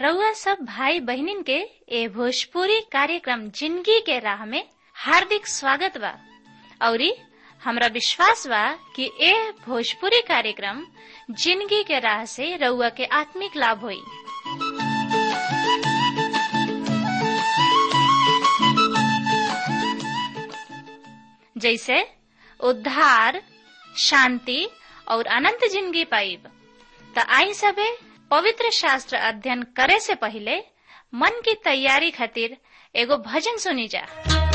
रउआ सब भाई बहिनीन के ए भोजपुरी कार्यक्रम जिंदगी के राह में हार्दिक स्वागत बा औरी हमरा विश्वास बा कि ए भोजपुरी कार्यक्रम जिंदगी के राह से रउआ के आत्मिक लाभ होई जैसे उद्धार शांति और अनंत जिंदगी पाइब त आई सबे पवित्र शास्त्र अध्ययन करे से पहले मन की तैयारी खातिर एगो भजन सुनी जा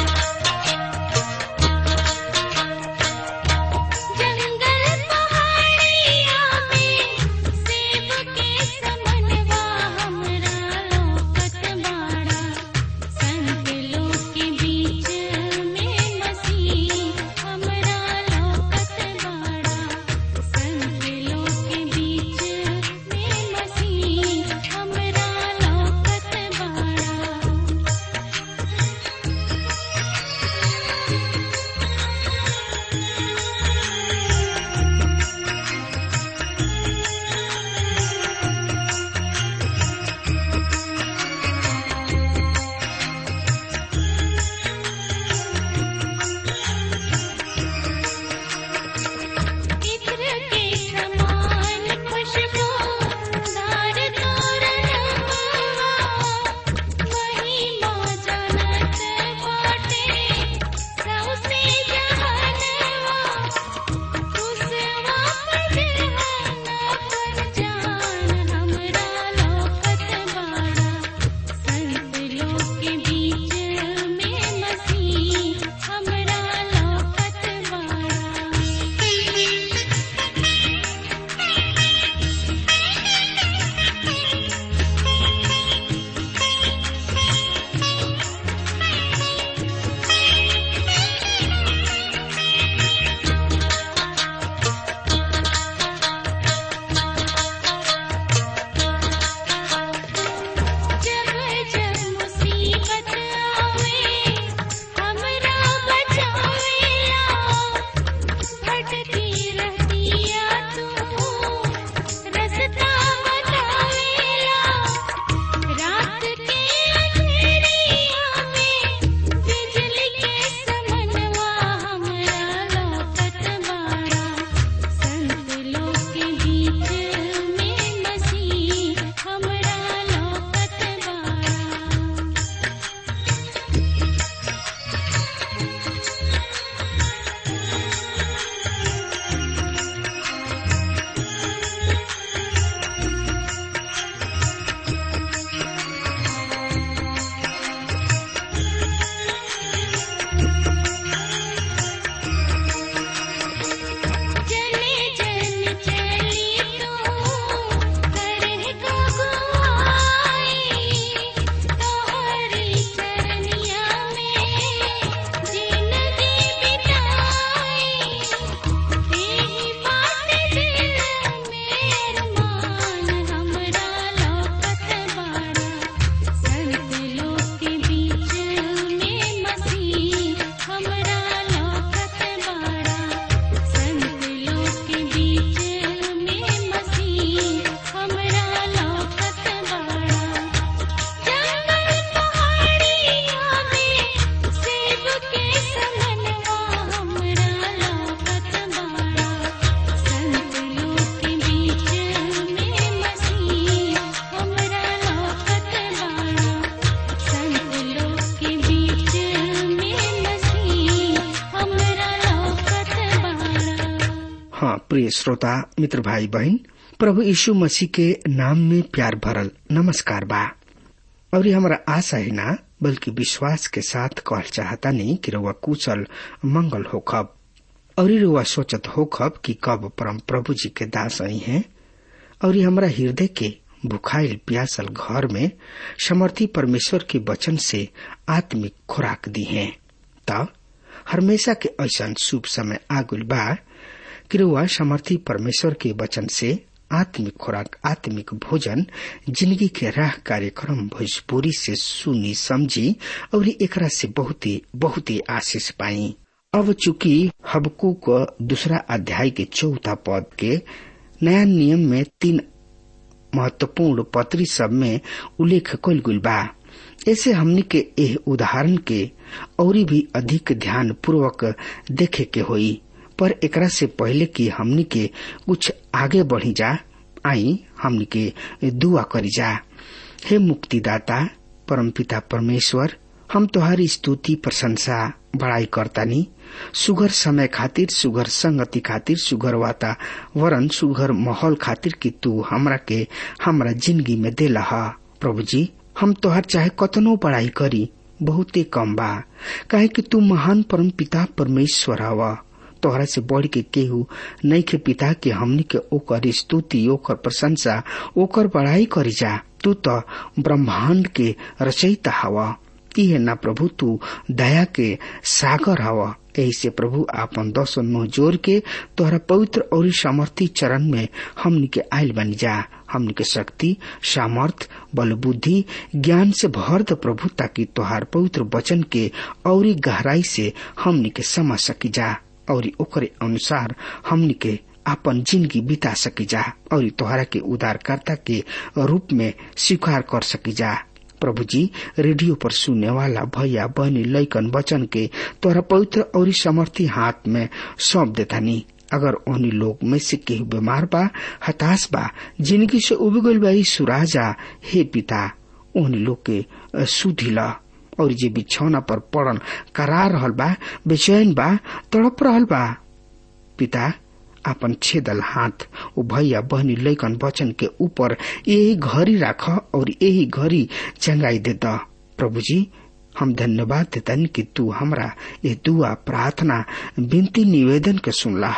जंगल पहाड़िया में सेब के समनवा हमरा लोकत बाड़ा संत लोग के बीच में मसीह हमरा लोकत बाड़ा संत लोग के बीच में मसीह हमरा लोकत बाड़ा इत्र के समान खुशबू दार तोरणवा महिमा जनत बाटे सौसे जहानवा खुशवा पजहाना पर जान हमरा लोकत बाड़ा संत लोग के बीच में मसीह हमरा लोकत बाड़ा जब जब मुसीबत आवे हमरा बचावेला भटकी रहतिया तू रास्ता बतावेला रात के अंधेरिया में बिजली के समनवा हमरा लोकत बाड़ा संत लोग के बीच में मसीह हमरा लोकत बाड़ा जने जन चली तू करह को गुआई तोहरी चरनिया में जिंदगी बिताई तेरी बात दिल में अरमान हमरा लोकत बाड़ा संत लोग के बीच में मसीह हमरा लोकत बाड़ा संत लोग के बीच में मसीह हमरा लोकत बाड़ा जंगल पहाड़िया में सेब के समनवा हमरा लोकत बाड़ा संत लोग के बीच में मसीह हमरा लोकत बाड़ा संत लोग के बीच में मसीह हमरा लोकत बाड़ा हाँ प्रिय श्रोता मित्र भाई बहन प्रभु यीशु मसीह के नाम में प्यार भरल नमस्कार बा और ये हमारा आशा है ना बल्कि विश्वास के साथ कहल चाहता नहीं कि रउआ कुशल मंगल होखब और ये रउआ सोचत होखब कि कब परम प्रभु जी के दास आई हैं और ये हमारा हृदय के भुखाइल प्यासल घर में समर्थी परमेश्वर के वचन से आत्मिक खुराक दी है तब हमेशा के ऐसा शुभ समय आगुल बा कि रउआ समर्थी परमेश्वर के वचन से आत्मिक खुराक आत्मिक भोजन जिंदगी के राह कार्यक्रम भोजपुरी से सुनी समझी और एकरा से बहुते बहुते आशीष पाई अब चूंकि हबकू को दूसरा अध्याय के चौथा पद के नया नियम में तीन महत्वपूर्ण पत्री सब में उल्लेख कल गुल बा ऐसे हमनी के एह उदाहरण के और भी अधिक ध्यान पूर्वक देखे के होई पर एकरा से पहले कि हमनी के कुछ आगे बढ़ी जा आई हमनी के दुआ करी जा हे मुक्तिदाता परमपिता परमेश्वर हम तुम्हारी स्तुति प्रशंसा बड़ाई करतानी सुगर समय खातिर सुगर संगति खातिर सुगर वातावरण सुगर माहौल खातिर कि तू हमरा के हमरा जिंदगी में देला हा प्रभु जी हम तोहर चाहे कतनो पढ़ाई करी बहुते कम बा काहे कि तू महान परम पिता परमेश्वर हवा तोहरा से बढ़ के केहू नहीं के पिता के हमनी के ओकर स्तुति ओकर प्रशंसा ओकर बड़ाई करी जा तू तो ब्रह्मांड के रचयिता हवा इहे ना प्रभु तू दया के सागर हवा यही से प्रभु आपन दस नो जोर के तोहरा पवित्र और सामर्थी चरण में हमनी के आयल बन जा हमनी के शक्ति सामर्थ बल बुद्धि ज्ञान से भर द प्रभु ताकि तोहार पवित्र वचन के और गहराई से हमनी के समझ सकी जा और ओकरे अनुसार हमनी के अपन जिंदगी बिता सकी जा और तोहरा के उदारकर्ता के रूप में स्वीकार कर सकी जा प्रभु जी रेडियो पर सुनने वाला भैया बहनी लैकन वचन के तोहरा पवित्र और समर्थी हाथ में सौंप देतानी अगर ओहनी लोग में से केहू बीमार बा हताश बा जिंदगी से उब गईल बा सुराजा हे पिता ओहनी लोग के सुधिला और जे बिछौना पर पड़न करा रहल बा बेचैन बा तड़प रहल बा पिता अपन छेदल हाथ ओ भैया बहनी लैकन वचन के ऊपर यही घड़ी राख और यही घड़ी चंगाई दे द प्रभु जी हम धन्यवाद देतन कि तू हमरा ये दुआ प्रार्थना विनती निवेदन के सुनला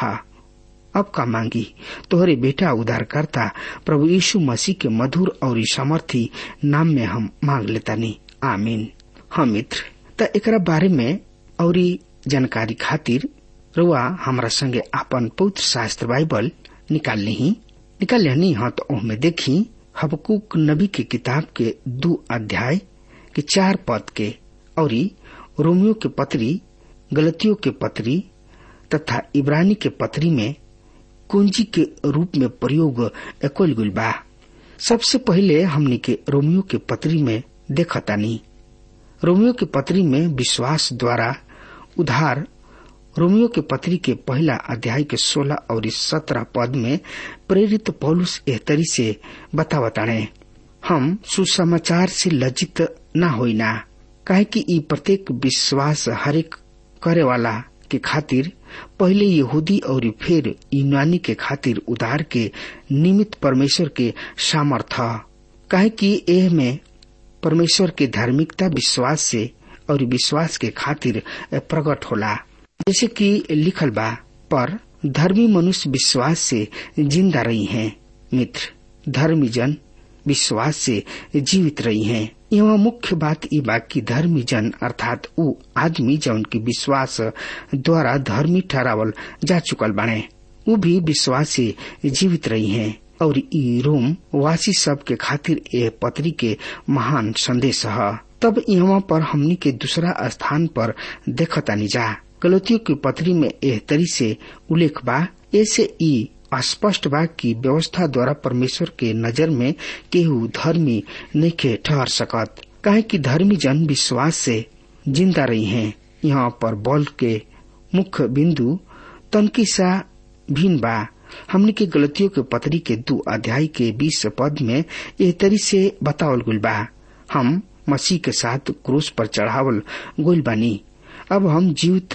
अब का मांगी तोहरे बेटा उद्धारकर्ता प्रभु यीशु मसीह के मधुर और समर्थी नाम में हम मांग लेतानी आमीन हम मित्र त एकरा बारे में और जानकारी खातिर रुआ हमरा संगे आपन पवित्र शास्त्र बाइबल निकाल ली निकाल लेनी हाँ तो ओहमे देखी हबकुक नबी के किताब के दो अध्याय के चार पद के और रोमियो के पत्री गलतियों के पत्री तथा इब्रानी के पत्री में कुंजी के रूप में प्रयोग एकोल गुल बा सबसे पहले हमने के रोमियो के पत्री में देखतानी रोमियो के पत्री में विश्वास द्वारा उधार रोमियो के पत्री के पहला अध्याय के सोलह और सत्रह पद में प्रेरित पौलुस एहतरी से बतावताणे हम सुसमाचार से लज्जित न होइना काहे कि ई प्रत्येक विश्वास हरेक करे वाला के खातिर पहले यहूदी और फिर यूनानी के खातिर उधार के निमित्त परमेश्वर के सामर्थ काहे कि एह में परमेश्वर के धार्मिकता विश्वास से और विश्वास के खातिर प्रकट होला जैसे कि लिखल बा पर धर्मी मनुष्य विश्वास से जिंदा रही हैं मित्र धर्मी जन विश्वास से जीवित रही हैं यहाँ मुख्य बात ई बा कि धर्मी जन अर्थात ऊ आदमी जौन की विश्वास द्वारा धर्मी ठहरावल जा चुकल बाणे ऊ भी विश्वास से जीवित रही हैं और ई रोम वासी सब के खातिर ए पत्री के महान संदेश है तब यहाँ पर हमनी के दूसरा स्थान पर देखतानी जा गलतियों की पत्री में एह तरी से उल्लेख बा ऐसे ई स्पष्ट बा कि व्यवस्था द्वारा परमेश्वर के नजर में केहू धर्मी नहीं ठहर सकत काहे कि धर्मी जन विश्वास से जिंदा रही हैं यहाँ पर बल के मुख्य बिंदु तनकी सा भिन्न बा हमने के गलतियों के पत्री के दो अध्याय के बीस पद में एह तरी से बतावल गुल बा हम मसीह के साथ क्रूस पर चढ़ावल गोल बानी अब हम जीवित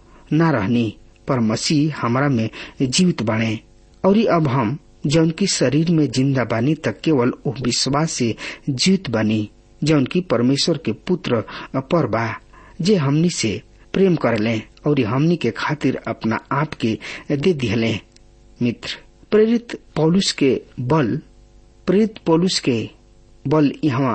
न रहनी पर मसीह हमारा में जीवित बने और अब हम जौन की शरीर में जिंदा बानी तक केवल वो विश्वास से जीवित बनी जौन की परमेश्वर के पुत्र पर बा जे हमनी से प्रेम कर ले और हमनी के खातिर अपना आप के दे दिहले मित्र प्रेरित पौलुस के बल प्रेरित पौलुस के बल यहाँ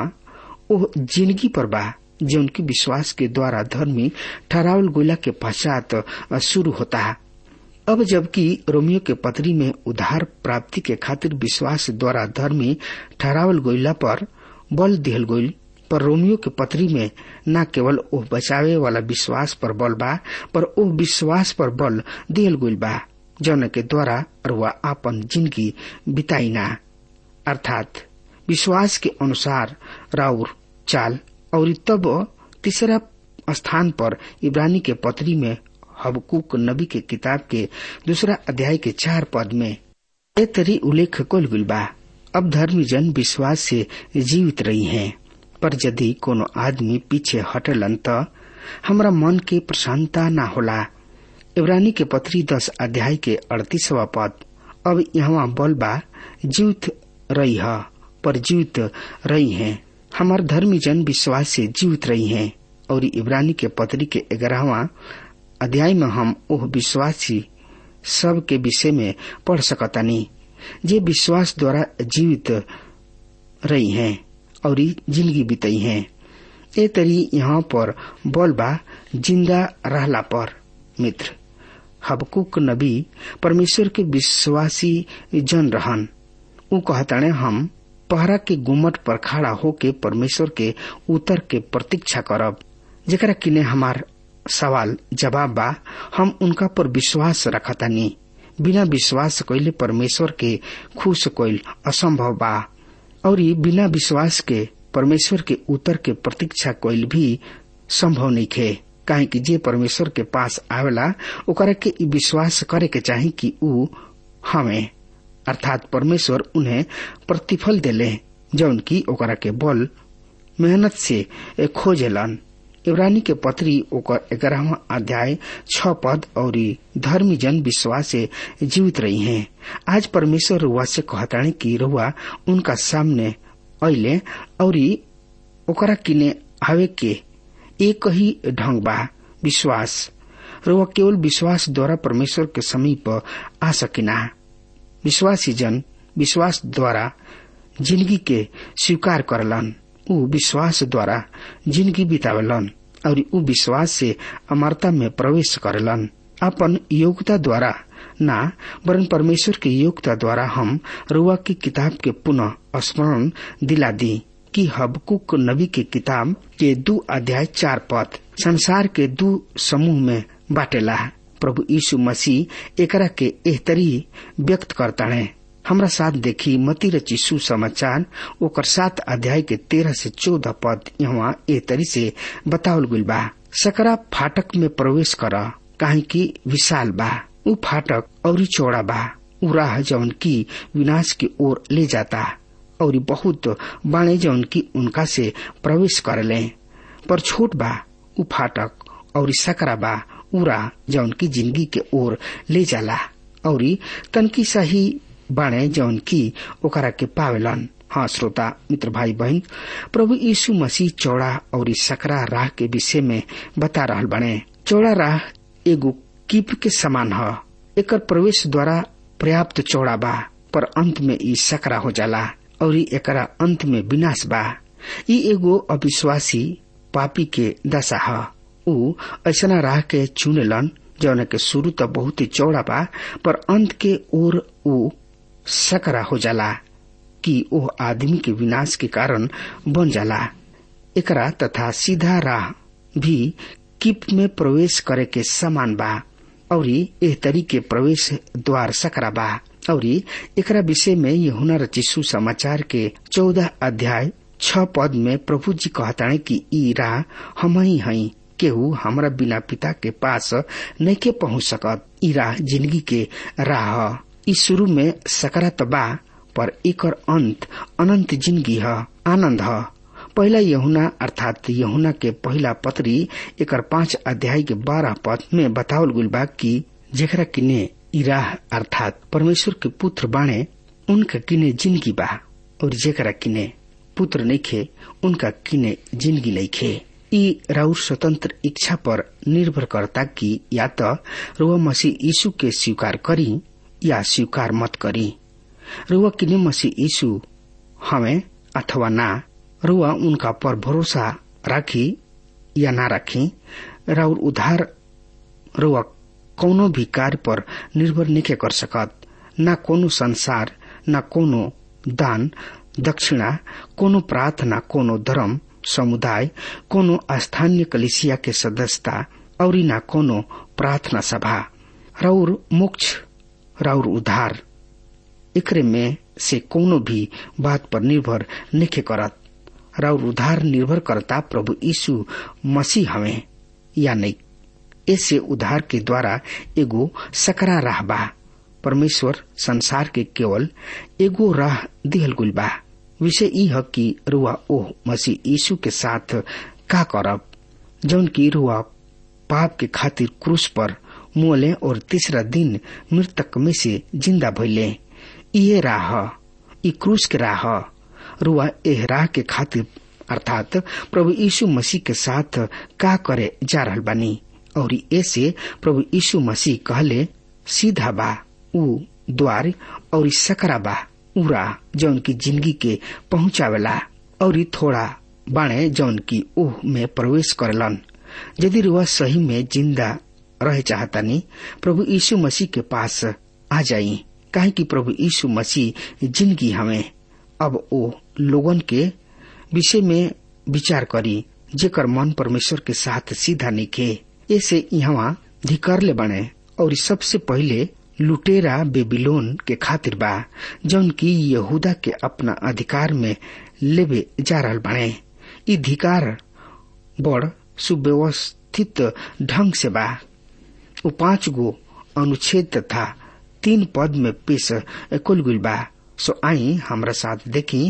ओ जिंदगी पर बा जो उनकी विश्वास के द्वारा धर्मी ठहरावल गोला के पश्चात शुरू होता है अब जबकि रोमियो के पत्री में उधार प्राप्ति के खातिर विश्वास द्वारा धर्मी ठहरावल गोइला पर बल दिहल गोइल पर रोमियो के पत्री में न केवल ओ बचावे वाला विश्वास पर बल बा पर ओ विश्वास पर बल दिहल गोइल बा जौन के द्वारा रुआ आपन जिंदगी बिताई ना अर्थात विश्वास के अनुसार राउर चाल और तब तीसरा स्थान पर इब्रानी के पत्री में हबकुक नबी के किताब के दूसरा अध्याय के चार पद में ए तरी उल्लेख कुल गइल बा अब धर्मी जन विश्वास से जीवित रही हैं पर यदि कोनो आदमी पीछे हटलन त हमरा मन के प्रसन्नता ना होला इब्रानी के पत्री दस अध्याय के अड़तीसवा पद अब यहाँ बल बा जीवित रही है पर जीवित रही हैं हमार धर्मी जन विश्वास से जीवित रही हैं और इब्रानी के पत्री के ग्यारहवा अध्याय में हम ओह विश्वासी सब के विषय में पढ़ सकतानी जे विश्वास द्वारा जीवित रही हैं और जिंदगी बिताई हैं ए तरी यहाँ पर बोल बा जिंदा रहला पर मित्र हबकुक नबी परमेश्वर के विश्वासी जन रहन उ कहताने हम पहरा के गुमट पर खड़ा होके परमेश्वर के उत्तर के प्रतीक्षा करब जेकरा किने हमार सवाल जवाब बा हम उनका पर विश्वास रखतानी बिना विश्वास कैले परमेश्वर के खुश कैल असंभव बा और बिना विश्वास के परमेश्वर के उत्तर के प्रतीक्षा कैल भी संभव नहीं खे काहे कि जे परमेश्वर के पास आवेला ओकरा के ई विश्वास करे के चाही कि ऊ हमें अर्थात परमेश्वर उन्हें प्रतिफल देले जौन की ओकरा के बल मेहनत से खोजेलन इब्रानी के पत्री ओकर ग्यारहवा अध्याय छ पद और धर्मी जन विश्वास से जीवित रही हैं आज परमेश्वर रुआ से कहताणी कि रुआ उनका सामने अले और ओकरा किने आवे के एक ही ढंग बा विश्वास रुआ केवल विश्वास द्वारा परमेश्वर के समीप आ सकिना विश्वासी जन विश्वास द्वारा जिंदगी के स्वीकार करलन ऊ विश्वास द्वारा जिंदगी बितावेलन और ऊ विश्वास से अमरता में प्रवेश करेलन अपन योग्यता द्वारा ना वरन परमेश्वर की योग्यता द्वारा हम रुआ की किताब के पुनः स्मरण दिला दी कि हबकुक नबी की किताब के दो अध्याय चार पद संसार के दो समूह में बाटेला प्रभु यीशु मसीह एकरा के एहतरी व्यक्त करता है हमरा साथ देखी मती रची सुसमाचार ओकर सात अध्याय के तेरह से चौदह पद यहाँ ए तरी से बतावल गइल बा सकरा फाटक में प्रवेश कर काहे की विशाल बा उ फाटक और चौड़ा बा उ राह जौन की विनाश की ओर ले जाता और बहुत बाणे जौन की उनका से प्रवेश करले पर छोट बा उ फाटक और सकरा बा उरा जौन की जिंदगी के ओर ले जाला और तनकी सही बाणे जौन की ओकरा के पावेलन हाँ श्रोता मित्र भाई बहन प्रभु यीशु मसीह चौड़ा और सकरा राह के विषय में बता रहल बने चौड़ा राह एगो कीप के समान ह एकर प्रवेश द्वारा पर्याप्त चौड़ा बा पर अंत में ई सकरा हो जाला और एकरा अंत में विनाश बा ई एगो अविश्वासी पापी के दशा ह ऊ ऐसा राह के चुनेलन जौन के शुरू तो बहुत ही चौड़ा बा पर अंत के ओर ऊ सकरा हो जाला कि ओह आदमी के विनाश के कारण बन जाला एकरा तथा सीधा राह भी किप में प्रवेश करे के समान बा और एह तरीके प्रवेश द्वार सकरा बा और एकरा विषय में यहुना रचिसु समाचार के चौदह अध्याय छ पद में प्रभु जी कहताणे कि ई राह हम ही हई केहू हमरा बिना पिता के पास नहीं के पहुंच सकत ई राह जिंदगी के राह ई शुरू में सकरत बा पर एकर अंत अनंत जिंदगी ह आनंद ह पहला यहुना अर्थात यहुना के पहला पत्री एकर पांच अध्याय के बारह पद में बतावल गुल बा कि जेकरा किने इराह अर्थात परमेश्वर के पुत्र बाणे उनका किने जिंदगी बा और जेकरा किने पुत्र नइखे उनका किने जिंदगी नइखे ई राउर स्वतंत्र इच्छा पर निर्भर करता कि या त रुआ मसीह यीशु के स्वीकार करी या स्वीकार मत करी रुआ किने मसीह यीशु हमें अथवा ना रुआ उनका पर भरोसा राखी या ना राखी राउर उधार रुआ कौनो भी कार्य पर निर्भर नहीं कर सकत न कोनो संसार न कोनो दान दक्षिणा कोनो प्रार्थना कोनो धर्म समुदाय कोनो स्थानीय कलिसिया के सदस्यता और न कोनो प्रार्थना सभा राउर मोक्ष राउर उधार एकरे में से कोनो भी बात पर निर्भर नहीं करत और उधार निर्भर करता प्रभु यीशु मसीह हमें या नहीं ऐसे उधार के द्वारा एगो सकरा राह बा परमेश्वर संसार के केवल एगो राह दिहल गुल बा विषय ई है कि रुआ ओह मसीह यीशु के साथ का करब जौन की रुआ पाप के खातिर क्रूस पर मुअले और तीसरा दिन मृतक में से जिंदा भइले ये राह ई क्रूस के राह रुआ एह राह के खातिर अर्थात प्रभु यीशु मसीह के साथ का करे जा रहल बानी और ऐसे प्रभु यीशु मसीह कहले सीधा बा ऊ द्वार और सकरा बा उरा जौन की जिंदगी के पहुंचावेला और थोड़ा बाणे जौन की ओह में प्रवेश करेलन यदि रुआ सही में जिंदा रहे चाहतानी प्रभु यीशु मसीह के पास आ जाई काहे कि प्रभु यीशु मसीह जिंदगी हमें अब ओ लोगन के विषय में विचार करी जेकर मन परमेश्वर के साथ सीधा निके ऐसे यहाँ धिकर ले बने और सबसे पहले लुटेरा बेबीलोन के खातिर बा जौन की यहूदा के अपना अधिकार में लेवे जा रहल बने ई धिकार बड़ सुव्यवस्थित ढंग से बा वो पांच गो अनुच्छेद तथा तीन पद में पेश कुल गुल बा सो आई हमरा साथ देखी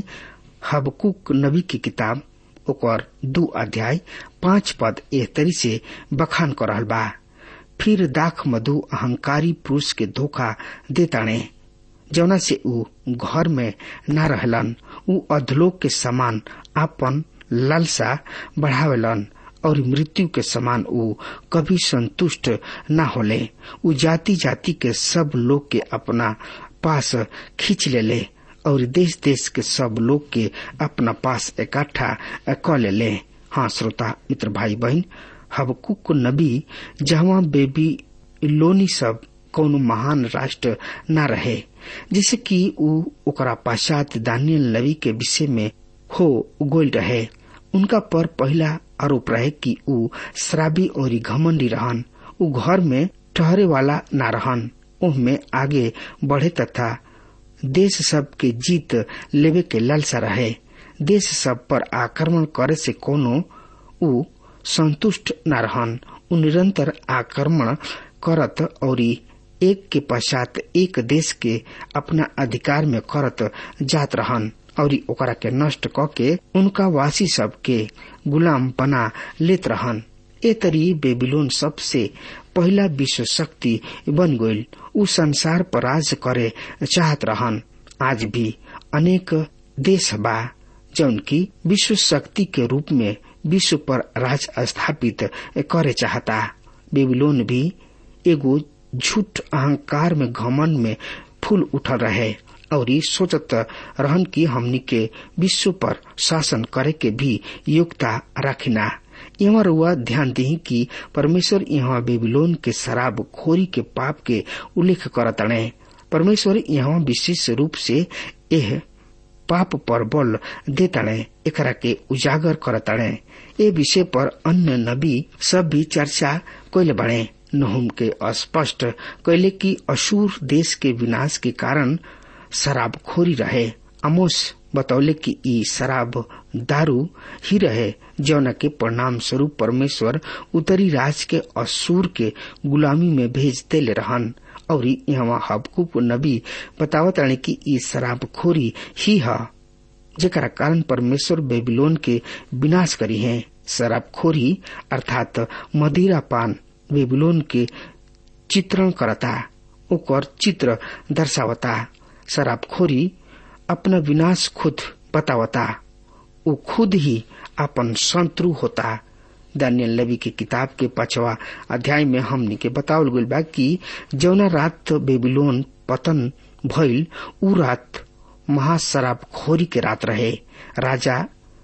हबकुक नबी की किताब ओकर दू अध्याय पांच पद एह तरी से बखान कर रहल बा फिर दाख मधु अहंकारी पुरुष के धोखा देताणे जौना से ऊ घर में न रहलन ऊ अधलोक के समान आपन लालसा बढ़ावेलन और मृत्यु के समान ऊ कभी संतुष्ट न होले ऊ जाति जाति के सब लोग के अपना पास खींच ले ले और देश देश के सब लोग के अपना पास इकट्ठा क ले ले हाँ श्रोता मित्र भाई बहन हबकुक नबी जहाँ बेबी लोनी सब कौन महान राष्ट्र न रहे जिसे कि ऊ ओकरा पश्चात दानियल नबी के विषय में हो गोल रहे उनका पर पहला आरोप रहे कि ऊ शराबी और घमंडी रहन ऊ घर में ठहरे वाला न रहन में आगे बढ़े तथा देश सब के जीत लेवे के लालसा रहे देश सब पर आक्रमण करे से कोनो ऊ संतुष्ट न रहन ऊ निरंतर आक्रमण करत और एक के पश्चात एक देश के अपना अधिकार में करत जात रहन और ओकरा के नष्ट क के उनका वासी सब के गुलाम बना लेत रहन ए तरी बेबीलोन सबसे पहला विश्व शक्ति बन गईल उ संसार पर राज करे चाहत रहन आज भी अनेक देश बा जौन की विश्व शक्ति के रूप में विश्व पर राज स्थापित करे चाहता बेबीलोन भी एगो झूठ अहंकार में घमन में फूल उठल रहे और सोचत रहन की हमनी के विश्व पर शासन करे के भी योग्यता रखना यहाँ रुआ ध्यान दी कि परमेश्वर यहाँ बेबीलोन के शराब खोरी के पाप के उल्लेख करतणे परमेश्वर यहाँ विशेष रूप से यह पाप पर बल देतणे एकरा के उजागर करतणे ए विषय पर अन्य नबी सब भी चर्चा कैले बने नहुम के स्पष्ट कैले कि असूर देश के विनाश के कारण शराबखोरी रहे अमोस बतौले कि ई शराब दारू ही रहे जौना के परिणाम स्वरूप परमेश्वर उत्तरी राज के असूर के गुलामी में भेज देले रहन और यहाँ हबकुप नबी बतावत रहे कि ई शराबखोरी ही है जेकरा कारण परमेश्वर बेबीलोन के विनाश करी है शराबखोरी अर्थात मदिरा पान बेबीलोन के चित्रण करता ओकर चित्र दर्शावता शराबखोरी अपना विनाश खुद बतावता वो खुद ही अपन शत्रु होता दानियल नबी की किताब के पांचवा अध्याय में हमनी के बतावल गइल बा कि जौना रात बेबीलोन पतन भइल उ रात महाशराबखोरी के रात रहे राजा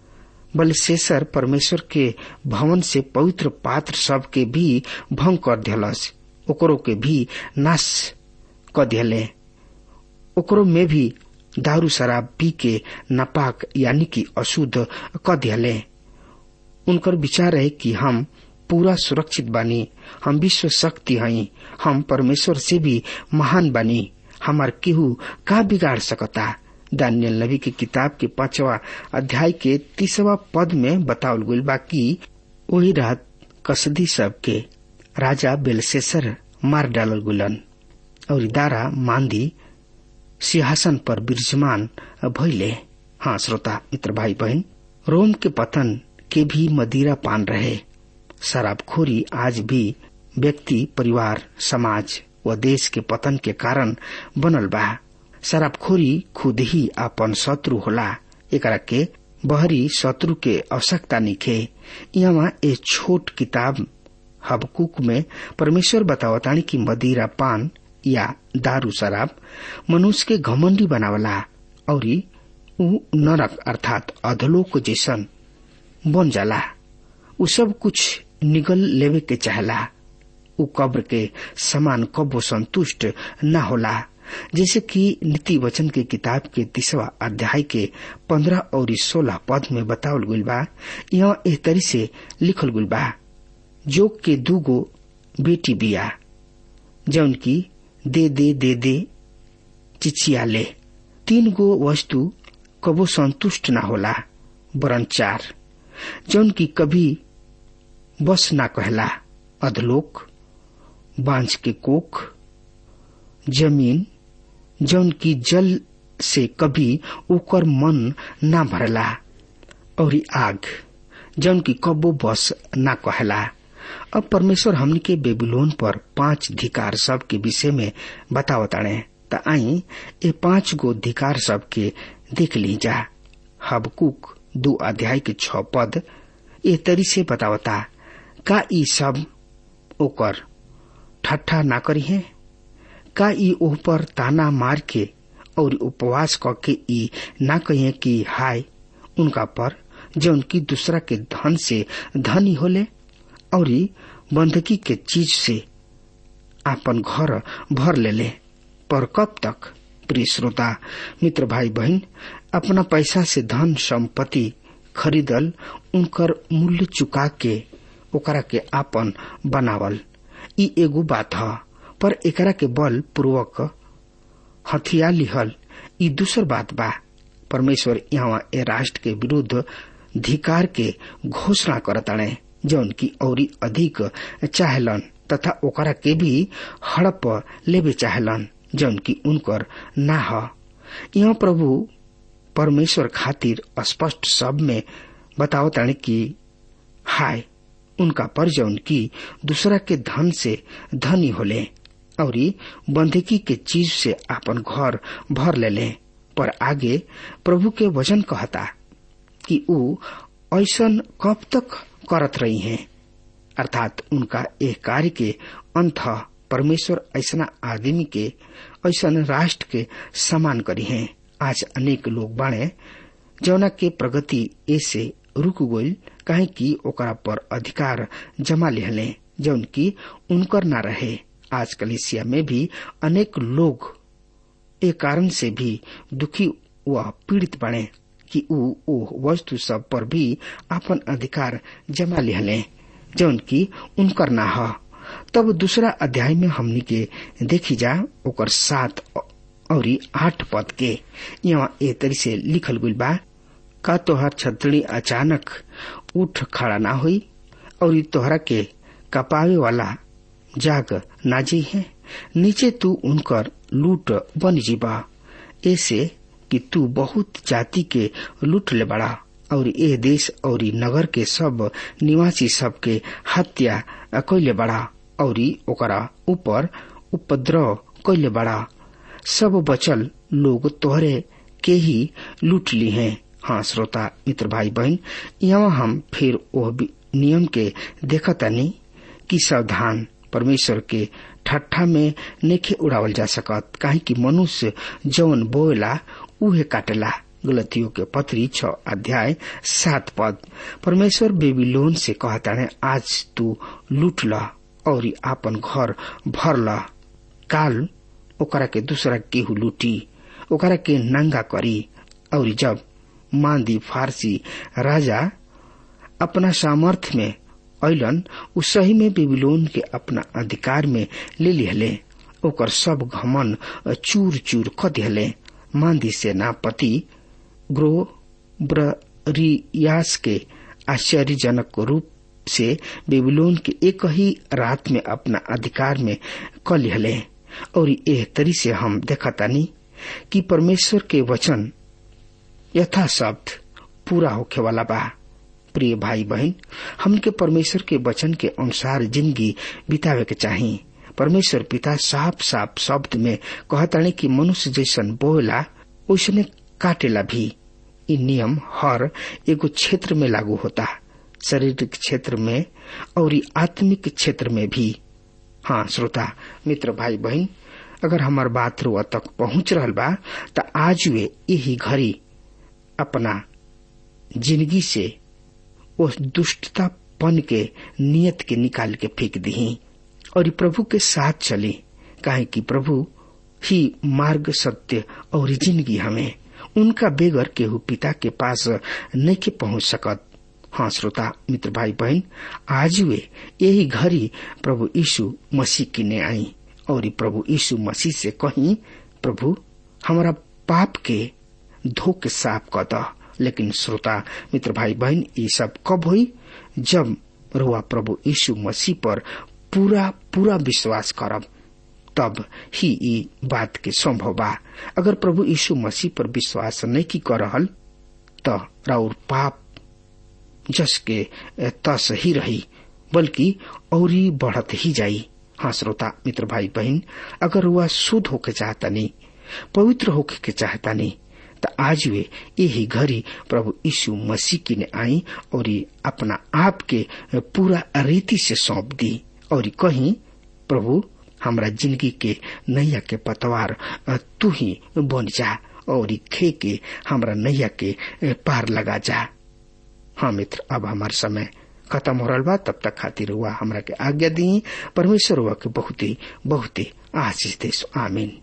बलशेषर परमेश्वर के भवन से पवित्र पात्र सब के भी भंग कर दिलस ओकरो के भी नाश क दिले ओकरो में भी दारू शराब पी के नापाक यानी कि अशुद्ध क दिले उनकर विचार है कि हम पूरा सुरक्षित बानी हम विश्व शक्ति हई हम परमेश्वर से भी महान बानी हमार केहू का बिगाड़ सकता दानियल नबी की किताब के पांचवा अध्याय के तीसवा पद में बतावल गईल बा कि वही रात कसदी सब के राजा बेलसेसर मार डालल गुलन और दारा मांदी सिंहासन पर विराजमान भइले हाँ श्रोता मित्र भाई बहन रोम के पतन के भी मदिरा पान रहे शराबखोरी आज भी व्यक्ति परिवार समाज व देश के पतन के कारण बनल बा शराबखोरी खुद ही अपन शत्रु होला एकरा के बहरी शत्रु के आवश्यकता निखे यहाँ ए छोट किताब हबकुक में परमेश्वर बतावतानी कि मदिरा पान या दारू शराब मनुष्य के घमंडी बनावला और ऊ नरक अर्थात अधलोक जैसन बन जाला उ सब कुछ निगल लेवे के चाहला उ कब्र के समान कबो संतुष्ट न होला जैसे कि नीति वचन के किताब के तीसवा अध्याय के पंद्रह और सोलह पद में बतावल गईल बा यह एह तरी से लिखल गईल बा जोग के दूगो बेटी बिया जौन की दे दे दे दे चिचिया ले तीन गो वस्तु कबो संतुष्ट न होला वरन चार जौन की कभी बस ना कहला अधलोक बांझ के कोख जमीन जौन की जल से कभी ओकर मन ना भरला और आग जौन की कबो बस ना कहला अब परमेश्वर हमनी के बेबीलोन पर पांच धिकार सब के विषय में बतावताड़े त आई ये पांच गो धिकार सब के देख ली जा हबकुक दो अध्याय के छ पद ए तरी से बतावता का ई सब ओकर ठट्ठा ना करी है का ई ओह पर ताना मार के और उपवास करके ई ना कहिए कि हाय उनका पर जो उनकी दूसरा के धन से धनी होले और बंधकी के चीज से आपन घर भर ले ले पर कब तक प्रिय श्रोता मित्र भाई बहन अपना पैसा से धन संपत्ति खरीदल उनकर मूल्य चुका के ओकरा के आपन बनावल ई एगो बात ह पर एकरा के बल पूर्वक हथिया लिहल ई दूसर बात बा परमेश्वर यहाँ ए राष्ट्र के विरुद्ध धिकार के घोषणा करताड़े जौन की औरी अधिक चाहलन तथा ओकरा के भी हड़प लेवे चाहलन जौन की उनकर ना ह यहाँ प्रभु परमेश्वर खातिर स्पष्ट शब्द में बतावताने कि हाय उनका पर जौन की दूसरा के धन से धनी होले और बंधकी के चीज से आपन घर भर ले ले पर आगे प्रभु के वचन कहता कि ऊ ऐसन कब तक करत रही हैं अर्थात उनका एक कार्य के अंत परमेश्वर ऐसा आदमी के ऐसन राष्ट्र के समान करी हैं आज अनेक लोग बाणे जौना के प्रगति ऐसे रुक गईल काहे कि ओकरा पर अधिकार जमा लिहले जौन की उनकर ना रहे आज कलिसिया में भी अनेक लोग ए कारण से भी दुखी व पीड़ित बने कि ऊ ओ वस्तु सब पर भी अपन अधिकार जमा लिहले जौन की उनकर ना ह तब दूसरा अध्याय में हमनी के देखी जा ओकर सात और आठ पद के यहाँ ए तरी से लिखल गईल बा का तोहर छतड़ी अचानक उठ खड़ा ना हुई और तोहरा के कपावे वाला जाग नाजी है नीचे तू उनकर लूट बन जीबा ऐसे कि तू बहुत जाति के लूट ले बड़ा और ए देश और नगर के सब निवासी सब के हत्या कैले बड़ा और ओकरा ऊपर उपद्रव कैले बड़ा सब बचल लोग तोहरे के ही लूट ली हैं हाँ श्रोता मित्र भाई बहन यहाँ हम फिर वह नियम के देखतानी कि सावधान परमेश्वर के ठट्ठा में नेखे उड़ावल जा सकत काहे कि मनुष्य जौन बोएला उहे काटेला गलतियों के पत्री छ अध्याय सात पद परमेश्वर बेबीलोन से कहता है आज तू लूट ल और आपन घर भर ल काल ओकरा के दूसरा केहू लूटी ओकरा के नंगा करी और जब मांदी फारसी राजा अपना सामर्थ्य में ऐलन उ सही में बेबीलोन के अपना अधिकार में ले लिहले ओकर सब घमन चूर चूर क दिहले मांदी सेनापति ग्रो ब्रियास के आश्चर्यजनक रूप से बेबीलोन के एक ही रात में अपना अधिकार में क लिहले और एह तरी से हम देखतानी कि परमेश्वर के वचन यथा शब्द पूरा होखे वाला बा प्रिय भाई बहन हमके परमेश्वर के वचन के अनुसार जिंदगी बितावे के चाही परमेश्वर पिता साफ साफ शब्द में कहताने कि मनुष्य जैसन बोला उसने काटेला भी इ नियम हर एगो क्षेत्र में लागू होता शारीरिक क्षेत्र में और आत्मिक क्षेत्र में भी हाँ श्रोता मित्र भाई बहन अगर हमार बात रुआ तक पहुंच रहल बा त आज वे यही घड़ी अपना जिंदगी से उस दुष्टतापन के नियत के निकाल के फेंक दी और प्रभु के साथ चली काहे कि प्रभु ही मार्ग सत्य और जिंदगी हमें उनका बेगर केहू पिता के पास नहीं के पहुंच सकत हाँ श्रोता मित्र भाई बहन आज वे यही घड़ी प्रभु यीशु मसीह की ने आई और प्रभु यीशु मसीह से कही प्रभु हमारा पाप के धो के साफ कर द लेकिन श्रोता मित्र भाई बहन ये सब कब हुई जब रुआ प्रभु यीशु मसीह पर पूरा पूरा विश्वास करब तब ही ये बात के संभव बा अगर प्रभु यीशु मसीह पर विश्वास नहीं की कर रहल तो राउर पाप जस के तस ही रही बल्कि और बढ़त ही जाई हाँ श्रोता मित्र भाई बहन अगर वह शुद्ध होके चाहता नहीं पवित्र होके के चाहता नहीं तो आज वे यही घड़ी प्रभु यीशु मसीह की ने आई और अपना आप के पूरा रीति से सौंप दी और कहीं प्रभु हमरा जिंदगी के नैया के पतवार तू ही बन जा और खे के हमरा नैया के पार लगा जा हाँ मित्र अब हमार समय खत्म हो रहा बा तब तक खातिर हुआ हमरा के आज्ञा दी परमेश्वर हुआ के बहुत ही बहुत ही आशीष दे आमीन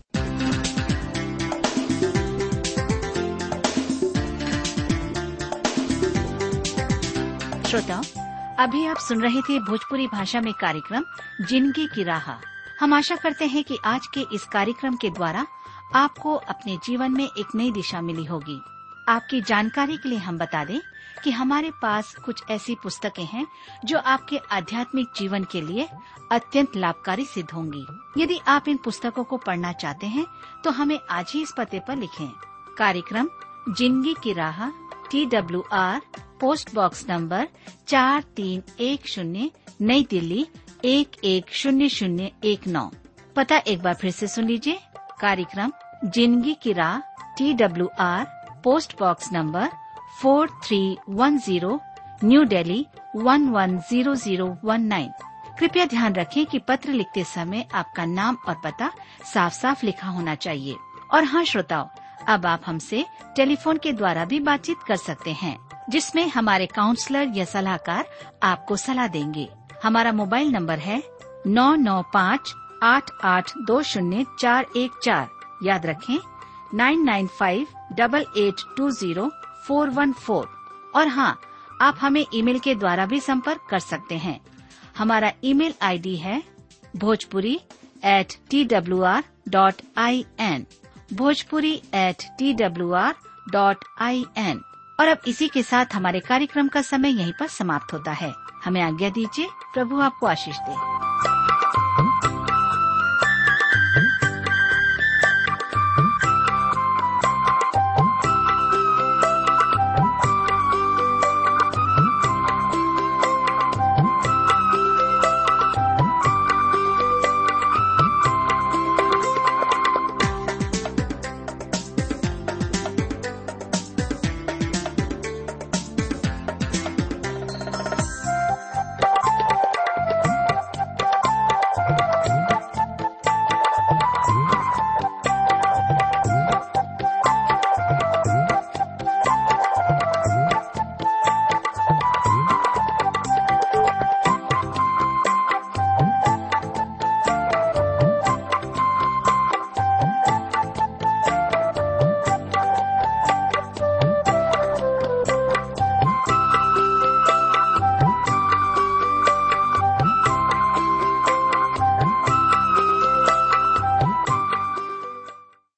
श्रोताओं अभी आप सुन रहे थे भोजपुरी भाषा में कार्यक्रम जिंदगी की राह हम आशा करते हैं कि आज के इस कार्यक्रम के द्वारा आपको अपने जीवन में एक नई दिशा मिली होगी आपकी जानकारी के लिए हम बता दें कि हमारे पास कुछ ऐसी पुस्तकें हैं जो आपके आध्यात्मिक जीवन के लिए अत्यंत लाभकारी सिद्ध होंगी यदि आप इन पुस्तकों को पढ़ना चाहते हैं तो हमें आज ही इस पते पर लिखें कार्यक्रम जिंदगी की राह T W R post box number चार तीन एक शून्य नई दिल्ली एक एक शून्य शून्य एक नौ पता एक बार फिर से सुन लीजिए कार्यक्रम जिंदगी की राह T W R post box number four three one zero new Delhi one one zero zero one nine कृपया ध्यान रखें कि पत्र लिखते समय आपका नाम और पता साफ साफ लिखा होना चाहिए और हाँ श्रोताओं अब आप हमसे टेलीफोन के द्वारा भी बातचीत कर सकते हैं जिसमें हमारे काउंसलर या सलाहकार आपको सलाह देंगे हमारा मोबाइल नंबर है नौ नौ पाँच आठ आठ दो शून्य चार एक चार याद रखें nine nine five double eight two zero four one four और हाँ आप हमें ईमेल के द्वारा भी संपर्क कर सकते हैं हमारा ईमेल आईडी है Bhojpuri at T W R dot I N Bhojpuri at T W R dot I N और अब इसी के साथ हमारे कार्यक्रम का समय यहीं पर समाप्त होता है हमें आज्ञा दीजिए प्रभु आपको आशीष दे